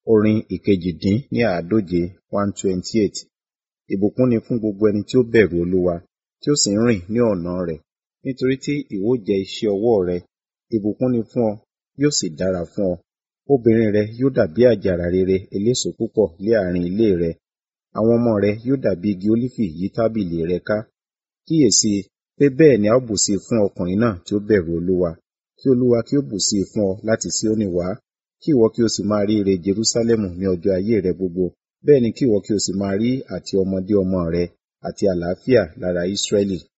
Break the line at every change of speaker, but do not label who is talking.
Orin ìkejì-dín ní àádóje one twenty eight. Ìbùkún ni fún gbogbo ẹni tí ó bẹ̀rù Olúwa, tí ó sì ń rìn ní ọ̀nà rẹ̀. Nítorí tí ìwọ jẹ iṣẹ́ ọwọ́ rẹ, ìbùkún ni fún ọ, yóò sì dára fún ọ. Obìnrin rẹ yóò dàbí àjàrà rere eléso púpọ̀ ní àárín ilé rẹ. Àwọn ọmọ rẹ yóò dàbí igi ólífì yí tábìlì rẹ ká. Kíyèsi i, pé bẹ́ẹ̀ ni a ó bùsí fún ọkùnrin náà tí ó bẹ̀rù Olúwa. Kí Olúwa kí ó bùsí fún ọ láti Síónì wá, kí ìwọ kí o sì máa rí ire Jerúsálẹ́mù ní ọjọ́ ayé rẹ gbogbo. Bẹ́ẹ̀ ni kí ìwọ kí o sì máa rí àti ọmọdé ọmọ rẹ àti àlàáfíà lára Israẹli.